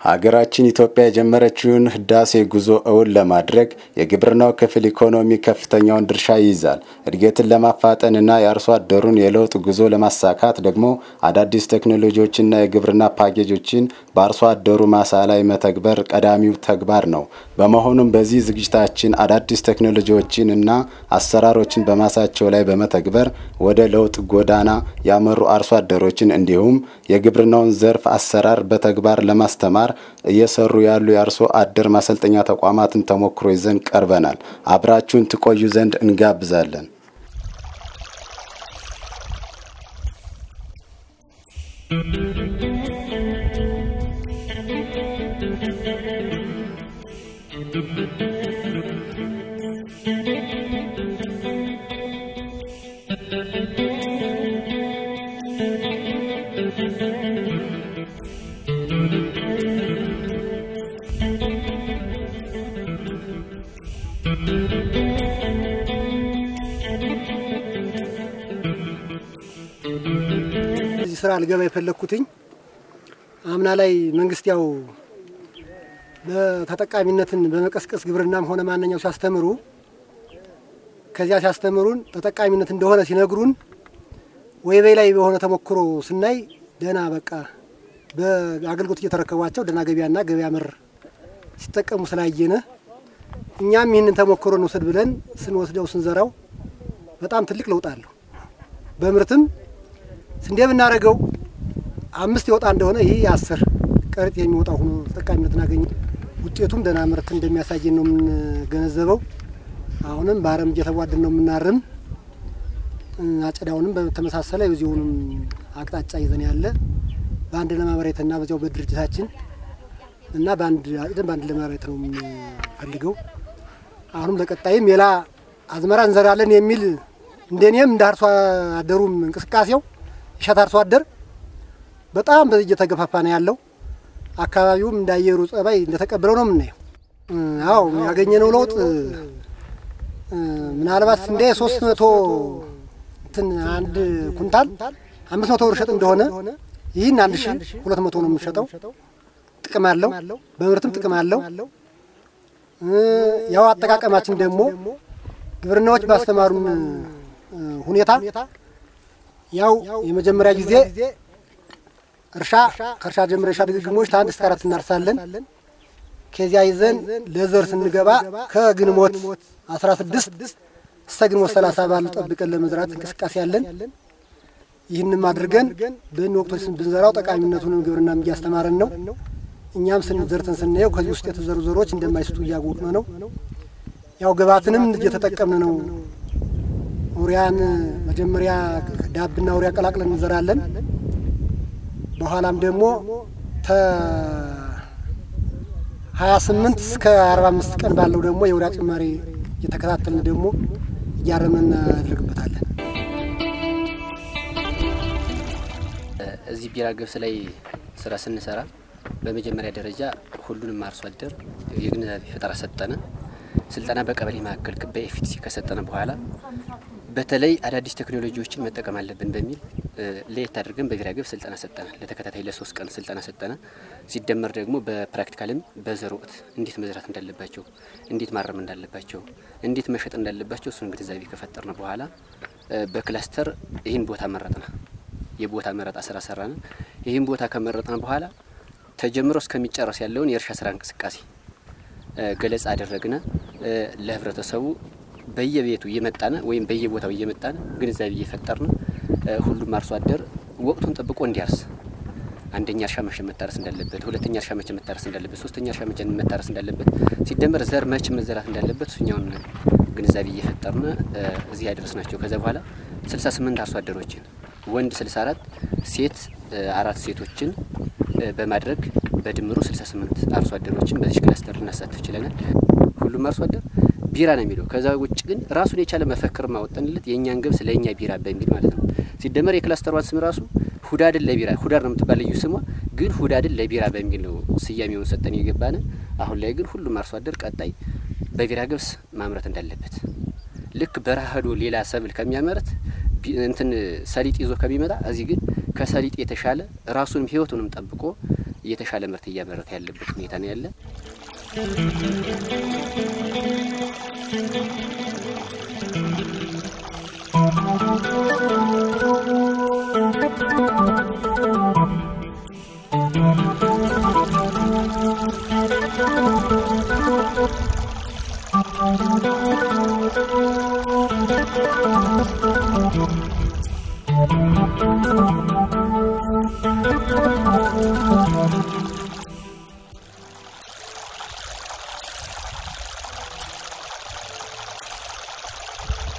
ሀገራችን ኢትዮጵያ የጀመረችውን ህዳሴ ጉዞ እውን ለማድረግ የግብርናው ክፍል ኢኮኖሚ ከፍተኛውን ድርሻ ይይዛል። እድገትን ለማፋጠንና የአርሶ አደሩን የለውጥ ጉዞ ለማሳካት ደግሞ አዳዲስ ቴክኖሎጂዎችና የግብርና ፓኬጆችን በአርሶ አደሩ ማሳ ላይ መተግበር ቀዳሚው ተግባር ነው። በመሆኑም በዚህ ዝግጅታችን አዳዲስ ቴክኖሎጂዎችን እና አሰራሮችን በማሳቸው ላይ በመተግበር ወደ ለውጥ ጎዳና ያመሩ አርሶ አደሮችን እንዲሁም የግብርናውን ዘርፍ አሰራር በተግባር ለማስተማር እየሰሩ ያሉ የአርሶ አደር ማሰልጠኛ ተቋማትን ተሞክሮ ይዘን ቀርበናል። አብራችሁን ትቆዩ ዘንድ እንጋብዛለን። እዚህ ስራ ልገባ የፈለግኩትኝ አምና ላይ መንግስት ያው በተጠቃሚነትን በመቀስቀስ ግብርናም ሆነ ማንኛው ሲያስተምሩ ከዚያ ሲያስተምሩን ተጠቃሚነት እንደሆነ ሲነግሩን ወይበይ ላይ በሆነ ተሞክሮ ስናይ ደህና በቃ በአገልግሎት እየተረከቧቸው ደህና ገበያና ገበያ መር ሲጠቀሙ ስላየነ እኛም ይህንን ተሞክሮ እንውሰድ ብለን ስንወስደው ስንዘራው በጣም ትልቅ ለውጥ አለው። በምርትም ስንዴ ብናደርገው አምስት የወጣ እንደሆነ ይህ የአስር ቀረጥ የሚወጣው ሆኖ ተጠቃሚነትን አገኘ። ውጤቱም ደህና ምርት እንደሚያሳየን ነው የምንገነዘበው። አሁንም በአረም እየተዋደን ነው የምናርም። አጨዳውንም በተመሳሰለ የዚሁንም አቅጣጫ ይዘን ያለ በአንድ ለማመሬትና በዚያው በድርጅታችን እና በአንድ አጭደን በአንድ ለማመሬት ነው የምንፈልገው። አሁንም ለቀጣይም ሌላ አዝመራ እንዘራለን የሚል እንደኔም እንደ አርሶ አደሩም እንቅስቃሴው እሸት አርሶ አደር በጣም በዚህ እየተገፋፋ ነው ያለው። አካባቢውም እንዳየሩ ጸባይ እንደተቀበለው ነው የምናየው። አዎ ያገኘነው ለውጥ ምናልባት ስንዴ ሶስት መቶ እንትን አንድ ኩንታል አምስት መቶ ብር ሸጥ እንደሆነ ይህን አንድ ሺ ሁለት መቶ ነው የምንሸጠው። ጥቅም አለው፣ በምርትም ጥቅም አለው። ያው አጠቃቀማችን ደግሞ ግብርናዎች ባስተማሩን ሁኔታ ያው የመጀመሪያ ጊዜ እርሻ ከእርሻ ጀምረ እርሻ ድግግሞች ከአንድ እስከ አራት እናርሳለን። ከዚያ ይዘን ለዘር ስንገባ ከግንቦት አስራ ስድስት እስከ ግንቦት ሰላሳ ባሉ ጠብቀን ለመዝራት እንቅስቃሴ ያለን። ይህንም አድርገን በእኒ ወቅቶች ብንዘራው ጠቃሚነቱንም ግብርናም እያስተማረን ነው። እኛም ስንዘርተን ስናየው ከዚህ ውስጥ የተዘሩ ዘሮች እንደማይስጡ እያወቅን ነው። ያው ግብዓትንም እየተጠቀምን ነው። ኡሪያን መጀመሪያ ዳብና ኡሪያ ቀላቅለን እንዘራለን። በኋላም ደግሞ ተ ሀያ ስምንት እስከ አርባ አምስት ቀን ባለው ደግሞ የኡሪያ ጭማሪ እየተከታተልን ደግሞ እያረመን እናደርግበታለን። እዚህ ቢራ ገብስ ላይ ስራ ስንሰራ በመጀመሪያ ደረጃ ሁሉንም አርሶ አደር የግንዛቤ ፈጠራ ሰጠነ። ስልጠና በቀበሌ ማዕከል በኤፍቲሲ ከሰጠነ በኋላ በተለይ አዳዲስ ቴክኖሎጂዎችን መጠቀም አለብን በሚል ለየት አድርገን በቢራ ገብስ ስልጠና ሰጠነ። ለተከታታይ ለሶስት ቀን ስልጠና ሰጠነ። ሲደመር ደግሞ በፕራክቲካልም በዘር ወቅት እንዴት መዝራት እንዳለባቸው፣ እንዴት ማረም እንዳለባቸው፣ እንዴት መሸጥ እንዳለባቸው እሱን ግንዛቤ ከፈጠርን በኋላ በክላስተር ይህን ቦታ መረጥነ። የቦታ መረጣ ስራ ሰራን። ይህን ቦታ ከመረጥን በኋላ ተጀምሮ እስከሚጨረስ ያለውን የእርሻ ስራ እንቅስቃሴ ገለጻ አደረግነ። ለህብረተሰቡ በየቤቱ እየመጣነ ወይም በየቦታው እየመጣነ ግንዛቤ እየፈጠርን ሁሉም አርሶ አደር ወቅቱን ጠብቆ እንዲያርስ አንደኛ እርሻ መቼ መታረስ እንዳለበት፣ ሁለተኛ እርሻ መቼ መታረስ እንዳለበት፣ ሶስተኛ እርሻ መቼ መታረስ እንዳለበት ሲደመር ዘር መቼ መዘራት እንዳለበት እሱኛውን ግንዛቤ እየፈጠርን እዚህ ያደረስናቸው። ከዛ በኋላ ስልሳ ስምንት አርሶ አደሮችን ወንድ 64 ሴት አራት ሴቶችን በማድረግ በድምሩ 68 አርሶ አደሮችን በዚህ ክላስተር ልናሳትፍ ችለናል። ሁሉም አርሶ አደር ቢራ ነው የሚለው። ከዛ ውጭ ግን ራሱን የቻለ መፈክር ማወጠንለት የእኛን ገብስ ለእኛ ቢራ በሚል ማለት ነው። ሲደመር የክላስተሯን ስም ራሱ ሁዳድን ለቢራ ሁዳድ ነው የምትባል ልዩ ስሟ፣ ግን ሁዳድን ለቢራ በሚል ነው ስያሜውን ሰጠን የገባነ። አሁን ላይ ግን ሁሉም አርሶ አደር ቀጣይ በቢራ ገብስ ማምረት እንዳለበት ልክ በረሃ ሄዶ ሌላ ሰብል ከሚያመርት እንትን ሰሊጥ ይዞ ከሚመጣ እዚህ ግን ከሰሊጥ የተሻለ ራሱንም ህይወቱንም ጠብቆ የተሻለ ምርት እያመረተ ያለበት ሁኔታ ነው ያለ። Thank you.